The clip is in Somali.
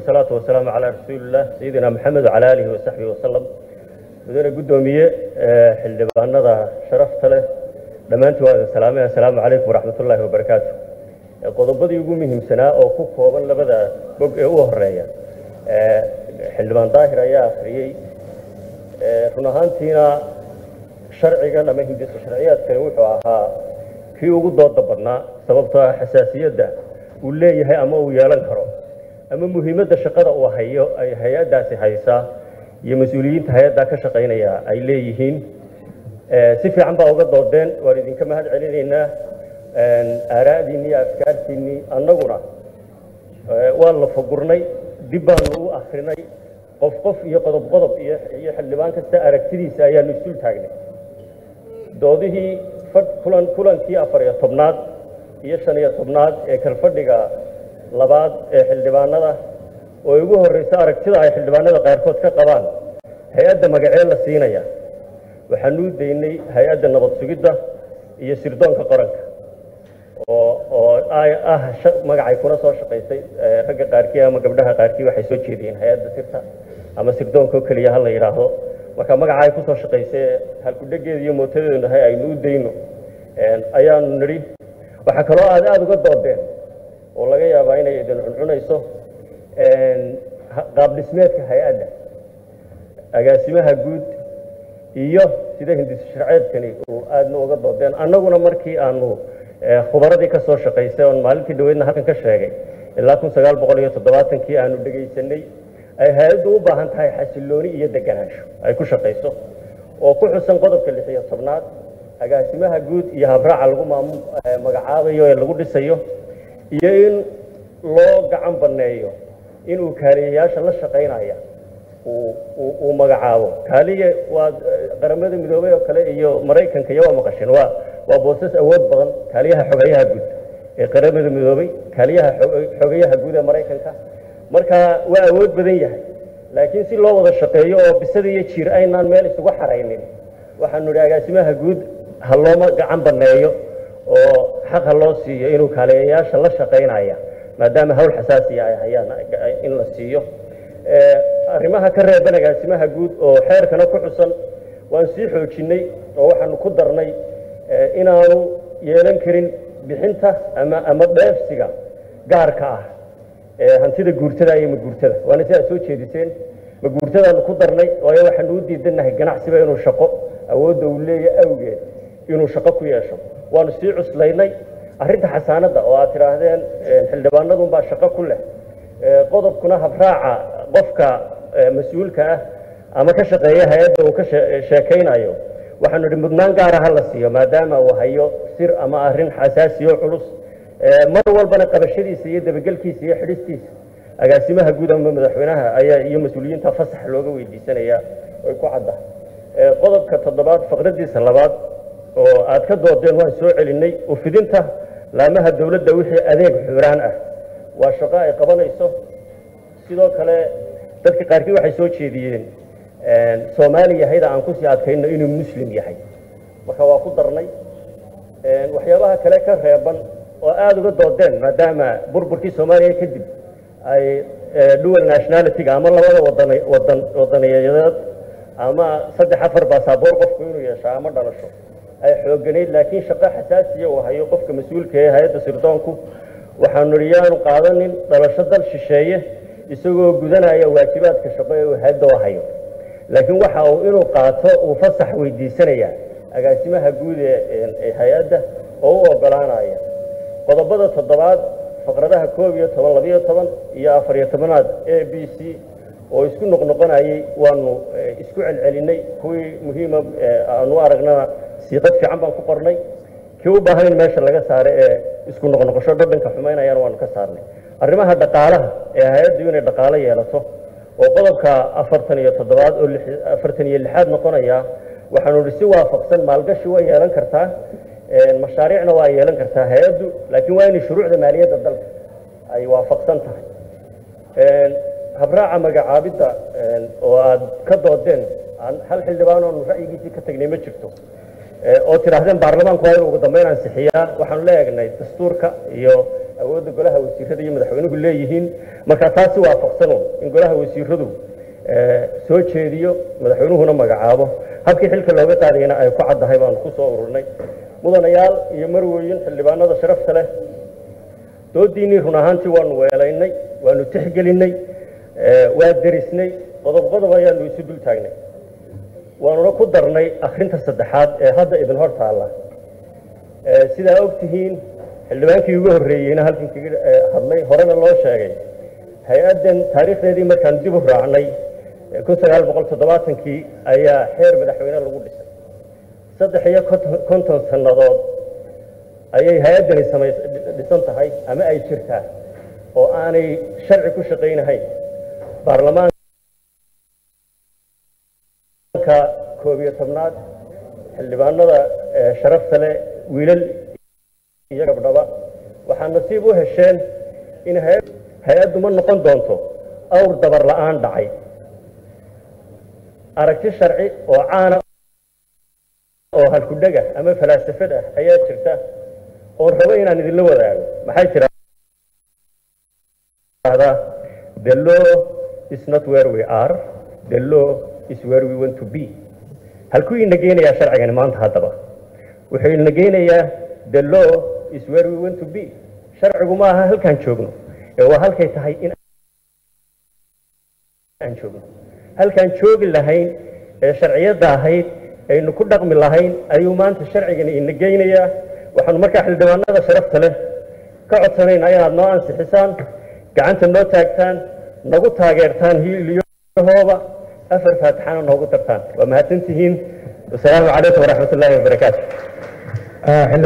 wasalaatu wasalaamu calaa rasuulilah sayidina maxamed wacala aalihi wasaxbihi wasalam mudane guddoomiye xildhibaanada sharafta leh dhammaantiin waa idin salaamay assalaamu calaykum waraxmat ullaahi wabarakaatu qodobadii ugu muhiimsanaa oo ku kooban labada bog ee u horeeya xildhibaan daahir ayaa akhriyey run ahaantiina sharcigan ama hindisa sharciyaadkani wuxuu ahaa kii ugu dooda badnaa sababtoo ah xasaasiyadda uu leeyahay ama uu yeelan karo ama muhiimadda shaqada uu hayo ay hay-addaasi haysaa iyo mas-uuliyiinta hay-addaa ka shaqaynaya ay leeyihiin si fiican baa uga doodeen waan idinka mahad celinaynaa aaraa'diinni iyo afkaartiinnii annaguna waan la fagurnay dib baanu u akrinay qof qof iyo qodob qodob iyo iyo xildhibaan kasta aragtidiisa ayaanu isul taagnay doodihii kulan kulankii afar iyo tobnaad iyo shan iyo tobnaad ee kalfadhiga labaad ee xildhibaanada oo ugu horreysa aragtida ay xildhibaanada qaarkood ka qabaan hay-adda magacee la siinaya waxaanu u daynay hay-adda nabad sugidda iyo sirdoonka qaranka oo oo ah magacay kuna soo shaqaysay ragga qaarkii ama gabdhaha qaarkii waxay soo jeediyeen hay-adda sirta ama sirdoonka oo keliya ha la yidhaahdo marka magaca ay kusoo shaqaysay halkudhegeeda iyo mootadeedu nahay aynu u dayno ayaanu nidhi waxaa kaloo aad aada uga doodeen oo laga yaabaa inay idin cuncunayso qaab dhismeedka hay-adda agaasimaha guud iyo sida hindisa sharceedkani uu aadna uga doodeen annaguna markii aanu khubaradii ka soo shaqaysay oon maalintii dhaweydna halkan ka sheegay ilaa kun sagaal boqol iyo toddobaatankii aanu dhegaysanay ay hay-addu u baahan tahay xasillooni iyo deganaansho ay ku shaqayso oo ku xusan qodobka lix iyo tobnaad agaasimaha guud iyo habraaca lagu maamu magacaabayo ee lagu dhisayo iyo in loo gacan banneeyo inuu kaaliyayaasha la shaqaynaya uu magacaabo kaaliye waa qaramada midoobey oo kale iyo maraykanka iyo waa maqasheen waa waa boosas awood badan kaaliyaha xogayaha guud ee qaramada midoobey kaaliyaha xogayaha guud ee maraykanka marka waa awood badan yahay laakiin si loo wada shaqeeyo oo bisada iyo jiir aynaan meel isugu xaraynin waxaanu idhi agaasimaha guud ha looma gacan banneeyo oo xaq ha loo siiyo inuu kaaliyayaasha la shaqaynaya maadaama hawl xasaasiya ay hayaan in la siiyo arrimaha ka reeban agaasimaha guud oo xeerkana ku xusan waan sii xoojinnay oo waxaanu ku darnay inaanu yeelan karin bixinta ama ama dheefsiga gaarka ah ee hantida guurtada iyo maguurtada waana sidaa soo jeediseen maguurtadaanu ku darnay waayo waxaanu u diidannahay ganacsiba inuu shaqo awoodda uu leeyahay awgeed inuu shaqo ku yeesho waanu sii cuslaynay arrinta xasaanadda oo aad tidhaahdeen xildhibaanadunbaa shaqo ku leh qodobkuna habraaca qofka mas-uulka ah ama ka shaqeeya hay-adda uu ka sheekaynayo waxaanu idhi mudnaan gaara ha la siiyo maadaama uu hayo sir ama arrin xasaasiyo culus mar walbana qabashadiisa iyo dabagelkiisa iyo xidhistiisa agaasimaha guud ama madaxweynaha ayaa iyo mas-uuliyiinta fasax looga weydiisanaya oy ku cadda qodobka toddobaad faqradiisa labaad oo aad ka doodeen waan soo celinay ufidinta laamaha dowladda wixii adeeg xuraan ah waa shaqo ay qabanayso sidoo kale dadka qaarkii waxay soo jeediyeen soomaali yahayda aan kusii adkayno inuu muslim yahay marka waa ku darnay waxyaabaha kale ka reeban oo aada uga doodeen maadaama burburkii soomaaliya kadib ay dual nationalityga ama labada wadan wadan wadaniyadeed ama saddex afar baasaboor qofku inuu yeesho ama dhalasho ay xooganayd laakiin shaqo xasaasiya uu hayo qofka mas-uulka ee hay-adda sirdoonku waxaanu idhi yaanu qaadanin dhalasho dal shisheeye isagoo gudanaya waajibaadka shaqo ee uu hay-adda u hayo laakiin waxa uu inuu qaato uu fasax weydiisanaya agaasimaha guud ee hay-adda oo u ogolaanaya qodobada toddobaad faqradaha koob iyo toban labiyo toban iyo afar iyo tobanaad a b c oo isku noqnoqonayay waanu isku celcelinay kuwii muhiima aanu aragnana siiqad fiican baan ku qornay kii u baahan in meesha laga saaro ee isku noqnoqosho dhadhanka xumaynayana waanu ka saarnay arrimaha dhaqaalaha ee hay-addu inay dhaqaalo yeelato oo qodobka afartan iyo toddobaad oo afartan iyo lixaad noqonaya waxaanu idhi si waafaqsan maalgashi way yeelan kartaa mashaariicna waa yeelan kartaa hay-addu laakiin waa inay shuruucda maaliyadda dalka ay waafaqsan tahay habraaca magacaabidda oo aad ka doodeen hal xildhibaan oonu ra'yigiisii ka tagnay ma jirto oo tidhaahdeen baarlamaanku waa inuu ugu dambeyn ansixiyaa waxaanu la eegnay dastuurka iyo awoodda golaha wasiirada iyo madaxweynuhu leeyihiin marka taasi waafaqsano in golaha wasiiradu soo jeediyo madaxweynuhuna magacaabo habkii xilka looga qaadayna ay ku caddahay baanu ku soo ururnay mudanayaal iyo marweyn xildhibaanada sharafta leh doodiinnii run ahaantii waanu weelaynay waanu tixgelinay waa derisnay qodob qodob ayaanu isu dul taagnay waanuna ku darnay akhrinta saddexaad ee hadda idin hor taalla sidaa og tihiin xildhibaankii ugu horreeyeyna halkan kaga hadlay horena loo sheegay hay-addan taariikhdeedii markaan dib u raacnay kun sagaal boqol toddobaatankii ayaa xeer madaxweyne lagu dhisay saddex iyo konton sannadood ayay hay-addani samay dhisan tahay ama ay jirtaa oo aanay sharci ku shaqaynahayn baarlamaanka koob iyo tobnaad xildhibaanada sharafta leh wiilal iyo gabdhaba waxaa nasiib u hesheen in hay-addu ma noqon doonto awr dabar la-aan dhacay aragti sharci oo caana oo halkudhega ama falaasafad ah ayaa jirta oon rabo inaan idinla wadaago maxay tirahdaa the law is not where we are the law is where we want to be halkuu ina geenayaa sharcigani maanta haddaba wuxuu ina geenayaa the law is where we want to be sharcigu ma aha halkaan joogno ee waa halkay tahay in aan joogno halkaan joogi lahayn ee sharciyadda ahayd aynu ku dhaqmi lahayn ayuu maanta sharcigani ina geynayaa waxaanu markaa xildhibaanada sharafta leh ka codsanaynaa inaad noo ansixisaan gacanta noo taagtaan nagu taageertaan hiiliyahooba afar faatixana noogu dartaan waa mahadsantihiin wasalaamu calaykum waraxmat ullaahi wabarakaatu